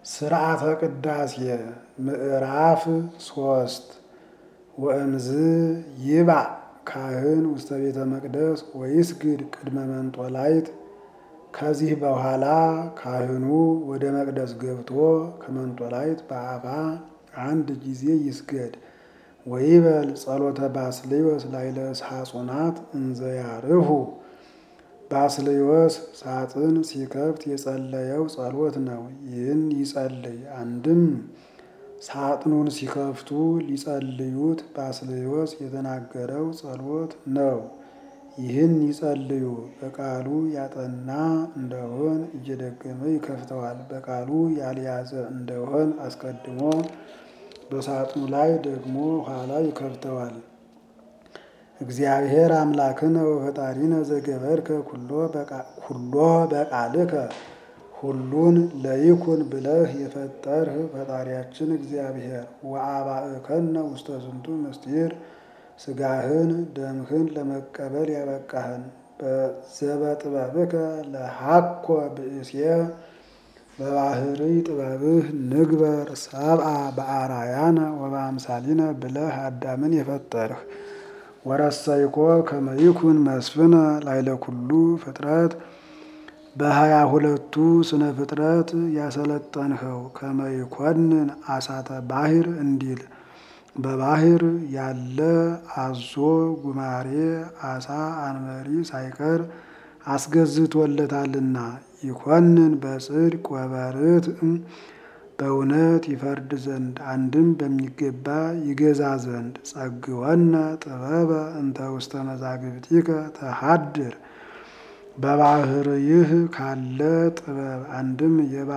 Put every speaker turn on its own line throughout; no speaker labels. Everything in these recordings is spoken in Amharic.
ስርዓተ ቅዳሴ ምዕራፍ ሶስት ወእምዝ ይባእ ካህን ውስተ ቤተ መቅደስ ወይስግድ ቅድመ መንጦላይት። ከዚህ በኋላ ካህኑ ወደ መቅደስ ገብቶ ከመንጦላይት በአፋ አንድ ጊዜ ይስገድ። ወይበል ጸሎተ ባስልዮስ ላይለ ሳጹናት እንዘያርሁ ባስልዮስ ሳጥን ሲከፍት የጸለየው ጸሎት ነው። ይህን ይጸልይ። አንድም ሳጥኑን ሲከፍቱ ሊጸልዩት ባስልዮስ የተናገረው ጸሎት ነው። ይህን ይጸልዩ። በቃሉ ያጠና እንደሆን እየደገመ ይከፍተዋል። በቃሉ ያልያዘ እንደሆን አስቀድሞ በሳጥኑ ላይ ደግሞ ኋላ ይከፍተዋል። እግዚአብሔር አምላክነ ወፈጣሪነ ዘገበርከ ኩሎ በቃልከ ሁሉን ለይኩን ብለህ የፈጠርህ ፈጣሪያችን እግዚአብሔር ወአባእከነ ውስተ ዝንቱ ምስጢር ስጋህን ደምህን ለመቀበል ያበቃህን ዘበጥበብከ ለሃኮ ብእሴ በባህሪ ጥበብህ ንግበር ሰብአ በአራያነ ወበአምሳሊነ ብለህ አዳምን የፈጠርህ ወረሰይኮ ከመይኩን መስፍነ ላይለ ኩሉ ፍጥረት በሀያ ሁለቱ ስነ ፍጥረት ያሰለጠንኸው ከመይኮንን አሳተ ባህር እንዲል በባህር ያለ አዞ ጉማሬ አሳ አንበሪ ሳይቀር አስገዝቶለታልና ይኮንን በጽድቅ ወበርት በእውነት ይፈርድ ዘንድ አንድም በሚገባ ይገዛ ዘንድ ጸግወነ ጥበበ እንተ ውስተ መዛግብቲከ ተሃድር በባህርይህ ካለ ጥበብ አንድም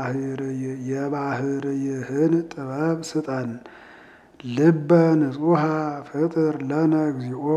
የባህርይህን ጥበብ ስጠን። ልበ ንጹሐ ፍጥር ለነ እግዚኦ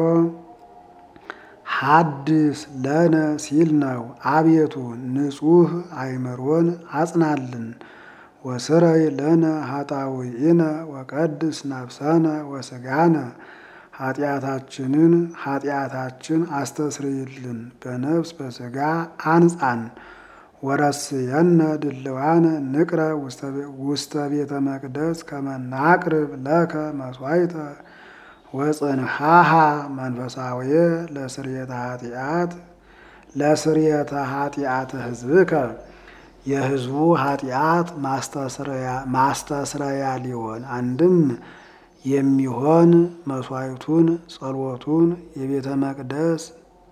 ሐድስ ለነ ሲል ነው። አቤቱ ንጹሕ አይምሮን አጽናልን። ወስረይ ለነ ኃጣውኢነ ወቀድስ ነፍሰነ ወስጋነ ኃጢአታችንን ኃጢአታችን አስተስርይልን በነፍስ በስጋ አንጻን። ወረስየነ ድልዋነ ንቅረ ውስተ ቤተ መቅደስ ከመናቅርብ ለከ መስዋዕተ ወጽንሃሃ መንፈሳዊ ለስርየተ ኃጢአት ለስርየተ ኃጢአተ ሕዝብከ የሕዝቡ ኃጢአት ማስተስረያ ሊሆን አንድም የሚሆን መስዋዕቱን ጸሎቱን የቤተ መቅደስ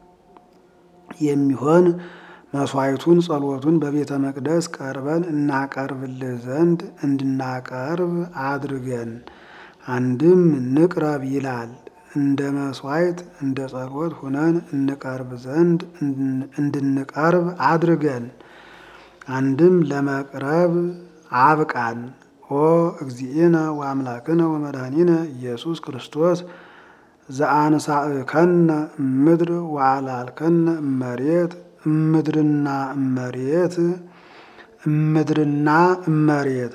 የሚሆን መስዋዕቱን ጸሎቱን በቤተ መቅደስ ቀርበን እናቀርብልህ ዘንድ እንድናቀርብ አድርገን። አንድም ንቅረብ ይላል እንደ መስዋዕት እንደ ጸሎት ሁነን እንቀርብ ዘንድ እንድንቀርብ አድርገን። አንድም ለመቅረብ አብቃን። ኦ እግዚእነ ወአምላክነ ወመድኃኒነ ኢየሱስ ክርስቶስ ዘአንሳእከነ እምድር ወአልዓልከነ እመሬት እምድርና እመሬት እምድርና እመሬት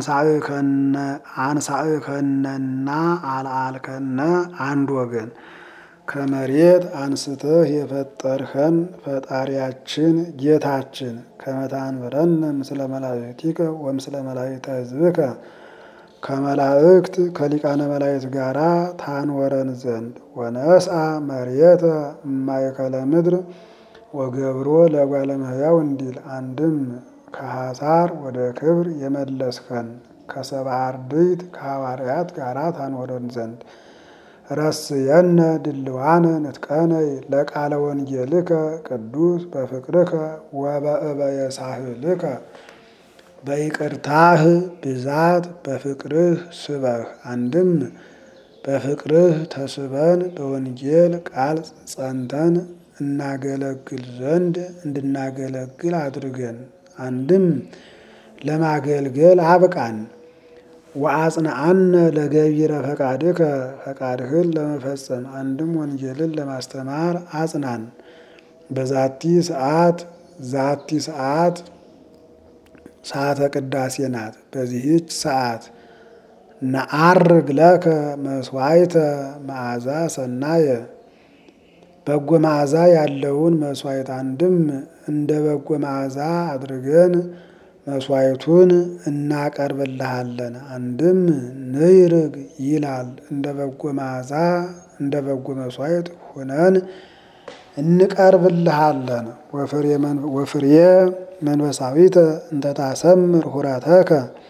አንሳእከነና አልዓልከነ አንድ ወገን ከመሬት አንስተህ የፈጠርኸን ፈጣሪያችን ጌታችን ከመታንበረነ ምስለ መላእክቲከ ወምስለ መላእክተ ሕዝብከ ከመላእክት ከሊቃነ መላእክት ጋራ ታንወረን ዘንድ ወነስአ መሬተ እማእከለ ምድር ወገብሮ ለእጓለ እመሕያው እንዲል አንድም ከሐሳር ወደ ክብር የመለስከን ከሰብአ አርድእት ከሐዋርያት ጋራ ታንወረን ዘንድ ረስየነ ድልዋነ ንጥቀነይ ለቃለ ወንጌልከ ቅዱስ በፍቅርከ ወበእበየ ሳህልከ በይቅርታህ ብዛት በፍቅርህ ስበህ። አንድም በፍቅርህ ተስበን በወንጌል ቃል ጸንተን እናገለግል ዘንድ እንድናገለግል አድርገን። አንድም ለማገልገል አብቃን። ወአጽንዓነ ለገቢረ ፈቃድከ ፈቃድህን ለመፈጸም አንድም ወንጌልን ለማስተማር አጽናን። በዛቲ ሰዓት ዛቲ ሰዓት ሰዓተ ቅዳሴ ናት። በዚህች ሰዓት ነዐርግ ለከ መስዋዕተ መዓዛ ሰናየ በጎ መዓዛ ያለውን መስዋዕት አንድም እንደ በጎ መዓዛ አድርገን መስዋዕቱን እናቀርብልሃለን። አንድም ንይርግ ይላል እንደ በጎ መዓዛ እንደ በጎ መስዋዕት ሁነን እንቀርብልሃለን። ወፍሬ መንፈሳዊተ እንተታሰምር ሁረተከ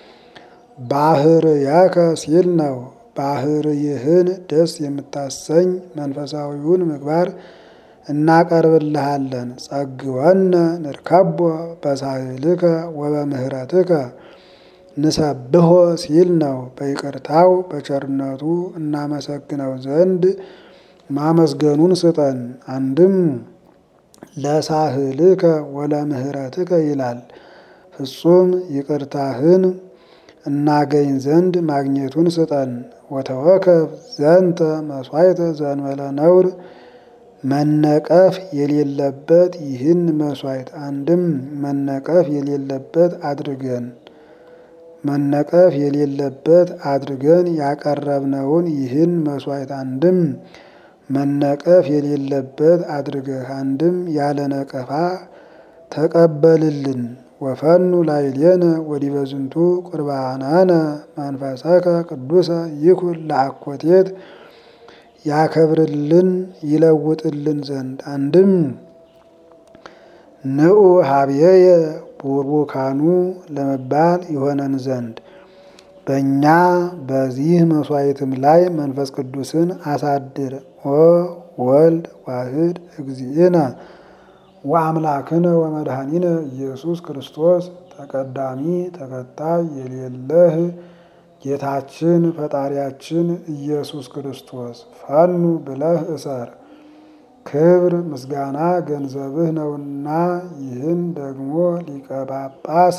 ባህርያከ ሲል ነው። ባህርይህን ደስ የምታሰኝ መንፈሳዊውን ምግባር እናቀርብልሃለን። ጸግወነ ንርከቦ በሳህልከ ወበምህረትከ ንሰብሖ ሲል ነው። በይቅርታው በቸርነቱ እናመሰግነው ዘንድ ማመስገኑን ስጠን። አንድም ለሳህልከ ወለምህረትከ ይላል። ፍጹም ይቅርታህን እናገኝ ዘንድ ማግኘቱን ስጠን። ወተወከፍ ዘንተ መስዋዕተ ዘእንበለ ነውር መነቀፍ የሌለበት ይህን መስዋዕት አንድም መነቀፍ የሌለበት አድርገን መነቀፍ የሌለበት አድርገን ያቀረብነውን ይህን መስዋዕት አንድም መነቀፍ የሌለበት አድርገህ አንድም ያለ ነቀፋ ተቀበልልን። ወፈኑ ላዕሌነ ወዲበ ዝንቱ ቁርባናነ መንፈሰከ ቅዱሰ ይኩን ለአኮቴት ያከብርልን ይለውጥልን ዘንድ አንድም ንዑ ሀብየየ ቡርቡካኑ ለመባል ይሆነን ዘንድ በእኛ በዚህ መስዋዕትም ላይ መንፈስ ቅዱስን አሳድር። ኦ ወልድ ዋህድ እግዚእነ ወአምላክነ ወመድኃኒነ ኢየሱስ ክርስቶስ ተቀዳሚ ተከታይ የሌለህ ጌታችን ፈጣሪያችን ኢየሱስ ክርስቶስ ፈኑ ብለህ እሰር። ክብር ምስጋና ገንዘብህ ነውና ይህን ደግሞ ሊቀ ጳጳስ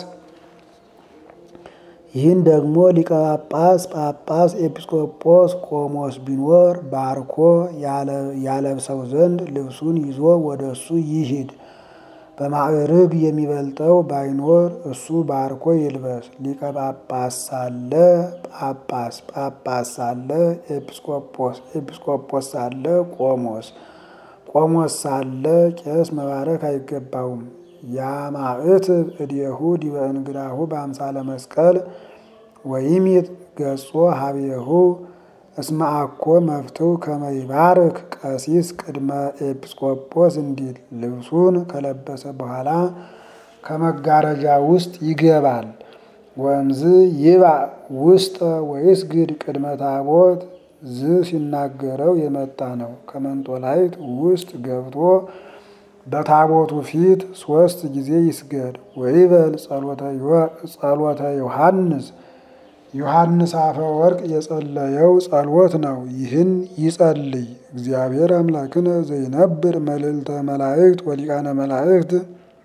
ይህን ደግሞ ሊቀ ጳጳስ ጳጳስ ኤጲስቆጶስ ቆሞስ ቢኖር ባርኮ ያለብሰው ዘንድ ልብሱን ይዞ ወደ እሱ ይሂድ። በማዕርግ የሚበልጠው ባይኖር እሱ ባርኮ ይልበስ። ሊቀ ጳጳስ ሳለ ጳጳስ፣ ጳጳስ ሳለ ኤጲስቆጶስ፣ ኤጲስቆጶስ ሳለ ቆሞስ፣ ቆሞስ ሳለ ቄስ መባረክ አይገባውም። ያማእትብ እዴሁ ዲበ እንግዳሁ በአምሳለ መስቀል ወይሚት ገጾ ሀቤሁ እስመ አኮ መፍትው ከመ ይባርክ ቀሲስ ቅድመ ኤጲስቆጶስ እንዲል ልብሱን ከለበሰ በኋላ ከመጋረጃ ውስጥ ይገባል። ወእምዝ ይባእ ውስጠ ወይስግድ ቅድመ ታቦት ዝ ሲናገረው የመጣ ነው። ከመንጦላይት ውስጥ ገብቶ በታቦቱ ፊት ሶስት ጊዜ ይስገድ። ወይበል ጸሎተ ዮሐንስ ዮሐንስ አፈ ወርቅ የጸለየው ጸሎት ነው። ይህን ይጸልይ። እግዚአብሔር አምላክነ ዘይነብር መልዕልተ መላእክት ወሊቃነ መላእክት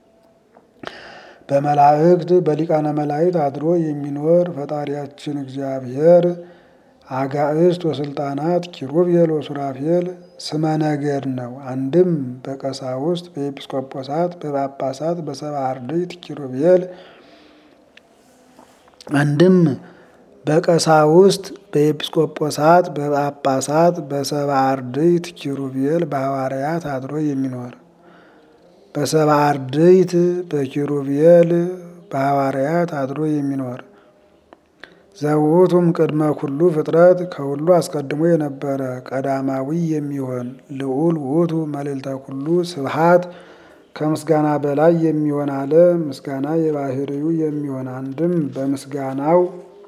በመላእክት በሊቃነ መላእክት አድሮ የሚኖር ፈጣሪያችን እግዚአብሔር አጋዕስት ወስልጣናት ኪሩቤል ወሱራፌል ስመ ነገድ ነው። አንድም በቀሳውስት በኤጲስቆጶሳት በጳጳሳት በሰብዓ አርድእት ኪሩቤል አንድም በቀሳውስት በኤጲስቆጶሳት በጳጳሳት በሰብዓ አርድእት ኪሩቤል በሐዋርያት አድሮ የሚኖር በሰብዓ አርድእት በኪሩቤል በሐዋርያት አድሮ የሚኖር ዘውቱም ቅድመ ኩሉ ፍጥረት ከሁሉ አስቀድሞ የነበረ ቀዳማዊ የሚሆን ልዑል ውእቱ መልዕልተ ኩሉ ስብሐት ከምስጋና በላይ የሚሆን አለ። ምስጋና የባህርዩ የሚሆን አንድም በምስጋናው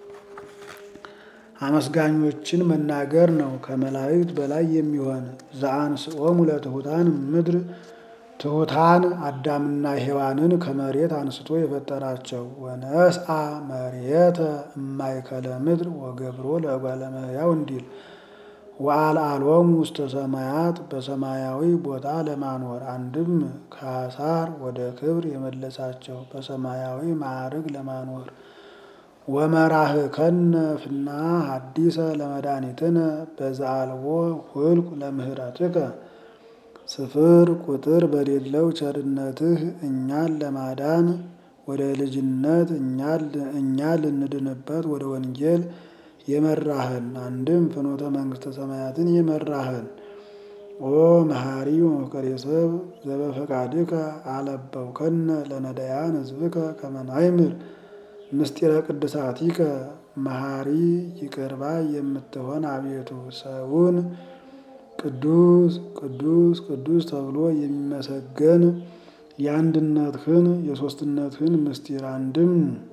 አመስጋኞችን መናገር ነው። ከመላእክት በላይ የሚሆን ዘአንስኦሙ ለትሑታን ምድር ትሑታን አዳምና ሔዋንን ከመሬት አንስቶ የፈጠራቸው ወነስአ መሬተ እማእከለ ምድር ወገብሮ ለእጓለ እመሕያው እንዲል ወአልዓሎሙ ውስተ ሰማያት በሰማያዊ ቦታ ለማኖር አንድም ከአሳር ወደ ክብር የመለሳቸው በሰማያዊ ማዕርግ ለማኖር ወመራህከነ ፍና ሐዲሰ ለመድኃኒትነ በዘአልቦ ሁልቁ ለምህረትከ ስፍር ቁጥር በሌለው ቸርነትህ እኛን ለማዳን ወደ ልጅነት እኛን ልንድንበት ወደ ወንጌል የመራህን አንድም ፍኖተ መንግስተ ሰማያትን የመራህን ኦ መሐሪ ወመፍቀሬ ሰብ ዘበፈቃድከ አለበውከነ ለነዳያን ሕዝብከ ከመ ናይምር ምስጢረ ቅድሳቲከ መሐሪ ይቅር ባይ የምትሆን አቤቱ ሰውን ቅዱስ ቅዱስ ቅዱስ ተብሎ የሚመሰገን የአንድነትህን የሦስትነትህን ምስጢር አንድም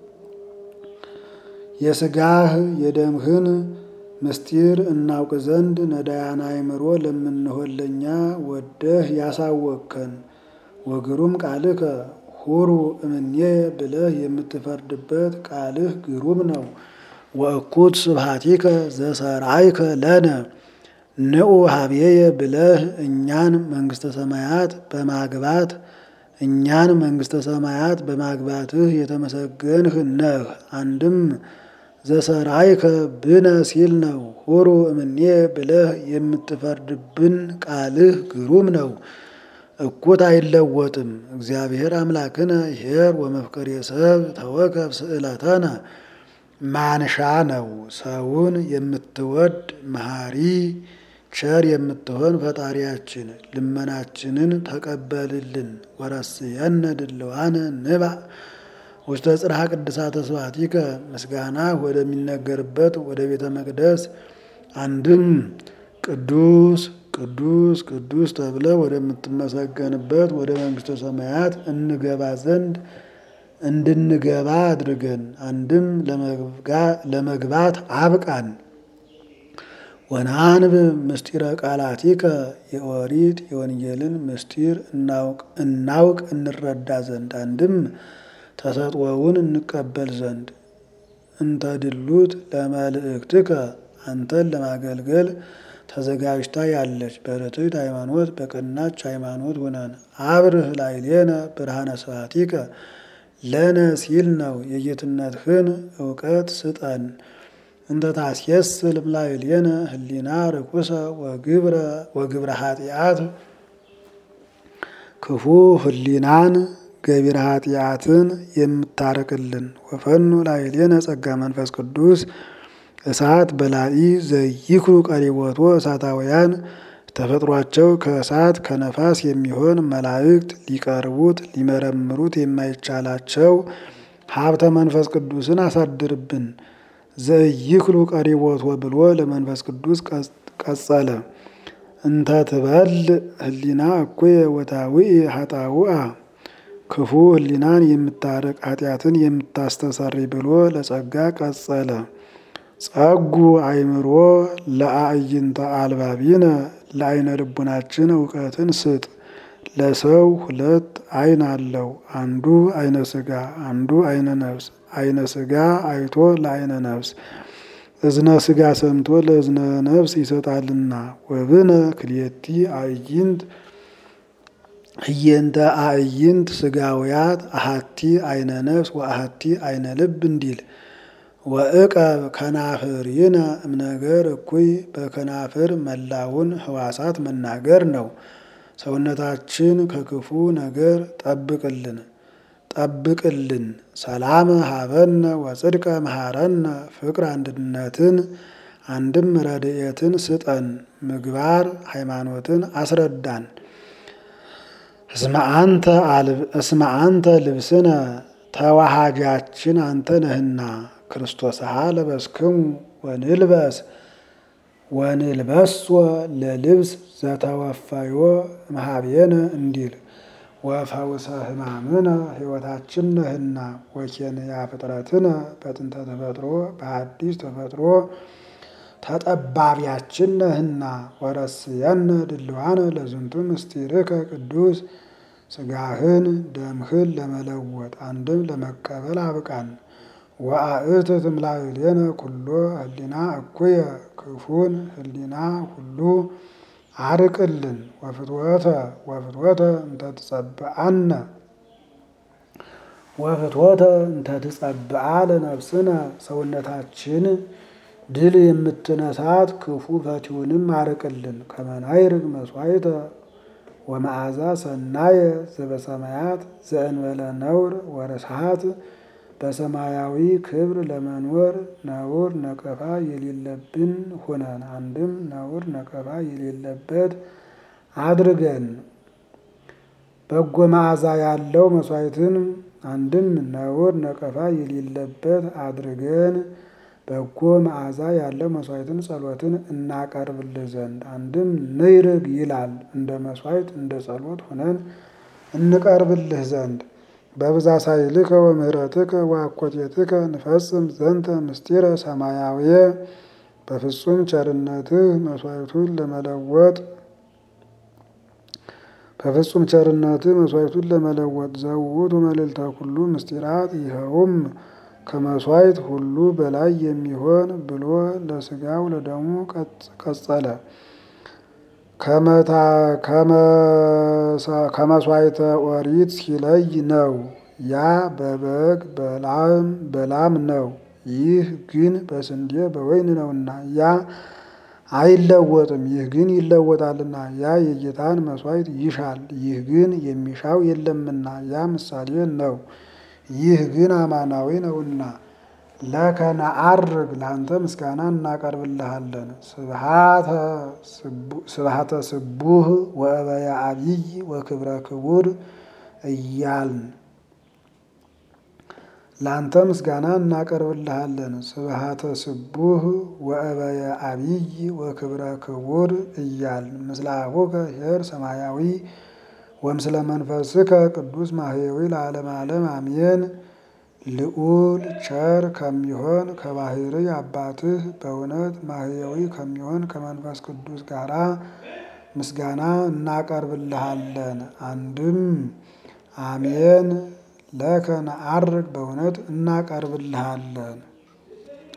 የሥጋህ የደምህን ምስጢር እናውቅ ዘንድ ነዳያን አእምሮ ለምንሆን ለእኛ ወደህ ያሳወቅከን ወግሩም ቃልከ ሁሩ እምኔ ብለህ የምትፈርድበት ቃልህ ግሩም ነው። ወእኩት ስብሐቲከ ዘሰርአይከ ለነ ንዑ ሀብዬየ ብለህ እኛን መንግሥተ ሰማያት በማግባት እኛን መንግሥተ ሰማያት በማግባትህ የተመሰገንህ ነህ። አንድም ዘሰርአይከ ብነ ሲል ነው። ሁሩ እምኔ ብለህ የምትፈርድብን ቃልህ ግሩም ነው። እኩት አይለወጥም። እግዚአብሔር አምላክነ ኄር ወመፍቀሬ ሰብ ተወከፍ ስእለተነ ማንሻ ነው። ሰውን የምትወድ መሐሪ ቸር የምትሆን ፈጣሪያችን ልመናችንን ተቀበልልን። ወረስየነ ድልዋነ ንባእ ውስተ ጽርሐ ቅድሳተ ስብሐቲከ ምስጋና ወደሚነገርበት ወደ ቤተ መቅደስ አንድም ቅዱስ ቅዱስ ቅዱስ ተብለ ወደምትመሰገንበት ወደ መንግሥተ ሰማያት እንገባ ዘንድ እንድንገባ አድርገን አንድም ለመግባት አብቃን። ወናንብ ምስጢረ ቃላቲከ የኦሪት የወንጌልን ምስጢር እናውቅ እንረዳ ዘንድ አንድም ተሰጥኦውን እንቀበል ዘንድ እንተ ድሉት ለመልእክትከ አንተን ለማገልገል ተዘጋጅታ ያለች በርትዕት ሃይማኖት በቀናች ሃይማኖት ሁነን አብርህ ላዕሌነ ብርሃነ ስብሐቲከ ለነ ሲል ነው። የጌትነትህን እውቀት ስጠን። እንተ ታስየስል እምላዕሌነ ህሊና ርኩሰ ወግብረ ኃጢአት ክፉ ህሊናን ገቢረ ኃጢአትን የምታርቅልን ወፈኑ ላዕሌነ ጸጋ መንፈስ ቅዱስ እሳት በላኢ ዘይክሩ ቀሪቦቶ እሳታውያን ተፈጥሯቸው ከእሳት ከነፋስ የሚሆን መላእክት ሊቀርቡት ሊመረምሩት የማይቻላቸው ሀብተ መንፈስ ቅዱስን አሳድርብን። ዘይክሉ ቀሪቦቶ ብሎ ለመንፈስ ቅዱስ ቀጸለ። እንተ ትበል ህሊና እኩየ ወታዊእ ሀጣውአ ክፉ ህሊናን የምታርቅ ኃጢአትን የምታስተሰሪ ብሎ ለጸጋ ቀጸለ። ጸጉ አእምሮ ለአዕይንተ አልባቢነ ለአይነ ልቡናችን እውቀትን ስጥ። ለሰው ሁለት አይን አለው፣ አንዱ አይነ ስጋ፣ አንዱ አይነ ነፍስ። አይነ ስጋ አይቶ ለአይነ ነፍስ፣ እዝነ ስጋ ሰምቶ ለእዝነ ነፍስ ይሰጣልና። ወብነ ክልኤቲ አዕይንት ህየንተ አዕይንት ስጋውያት አሃቲ አይነ ነፍስ ወአሃቲ አይነ ልብ እንዲል ወእቀብ ከናፍርይነ እምነገር እኩይ በከናፍር መላውን ህዋሳት መናገር ነው። ሰውነታችን ከክፉ ነገር ጠብቅልን ጠብቅልን። ሰላም ሀበነ ወጽድቀ መሐረነ ፍቅር አንድነትን አንድም ረድኤትን ስጠን። ምግባር ሃይማኖትን አስረዳን። እስመ አንተ ልብስነ ተዋሃጃችን አንተ ነህና ክርስቶስሃ ለበስክሙ ወንልበስ ወንልበሶ ለልብስ ዘተወፈዮ መሃቤነ እንዲል ወፈውሰ ህማምነ ሕይወታችን ነህና ወኬንያ ፍጥረትነ በጥንተ ተፈጥሮ በአዲስ ተፈጥሮ ተጠባቢያችን ነህና ወረስየነ ድልዋነ ለዝንቱ ምስጢርከ ቅዱስ ስጋህን ደምህን ለመለወጥ አንድም ለመቀበል አብቃን። ወአእት ትምላዕሌነ ኩሎ ህሊና እኩየ ክፉን ህሊና ሁሉ አርቅልን። ወፍትወተ ወፍትወተ እንተ ትጸብአነ ወፍትወተ እንተ ትጸብአ ለነፍስነ ሰውነታችን ድል የምትነሳት ክፉ ፈቲውንም አርቅልን። ከመናይርግ መስዋዕተ ወመዓዛ ሰናየ ዘበሰማያት ዘእንበለ ነውር ወረስሃት በሰማያዊ ክብር ለመኖር ነውር ነቀፋ የሌለብን ሆነን አንድም ነውር ነቀፋ የሌለበት አድርገን በጎ መዓዛ ያለው መስዋዕትን አንድም ነውር ነቀፋ የሌለበት አድርገን በጎ መዓዛ ያለው መስዋዕትን ጸሎትን እናቀርብልህ ዘንድ አንድም ንይርግ ይላል እንደ መስዋዕት እንደ ጸሎት ሆነን እንቀርብልህ ዘንድ በብዛ ሳይልከ ወምህረትከ ወአኮቴትከ ንፈጽም ዘንተ ምስጢረ ሰማያዊ በፍጹም ቸርነትህ መስዋዕቱን ለመለወጥ በፍጹም ቸርነትህ መስዋዕቱን ለመለወጥ ዘውቱ መልዕልተ ኩሉ ምስጢራት ይኸውም ከመስዋዕት ሁሉ በላይ የሚሆን ብሎ ለስጋው ለደሙ ቀጸለ። ከመስዋዕተ ኦሪት ሲለይ ነው። ያ በበግ በላም በላም ነው። ይህ ግን በስንዴ በወይን ነውና ያ አይለወጥም። ይህ ግን ይለወጣልና። ያ የጌታን መስዋዕት ይሻል። ይህ ግን የሚሻው የለምና ያ ምሳሌ ነው። ይህ ግን አማናዊ ነውና። ለከ ነዐርግ ለአንተ ምስጋና እናቀርብልሃለን። ስብሐተ ስቡህ ወእበየ አቢይ ወክብረ ክቡር እያልን ለአንተ ምስጋና እናቀርብልሃለን። ስብሐተ ስቡህ ወእበየ አቢይ ወክብረ ክቡር እያልን ምስለ አቡከ ኄር ሰማያዊ ወምስለ መንፈስከ ቅዱስ ማህየዊ ለዓለመ ዓለም አሜን። ልዑል ቸር ከሚሆን ከባሕርይ አባትህ በእውነት ማህየዊ ከሚሆን ከመንፈስ ቅዱስ ጋራ ምስጋና እናቀርብልሃለን። አንድም አሜን ለከ ነዐርግ በእውነት እናቀርብልሃለን።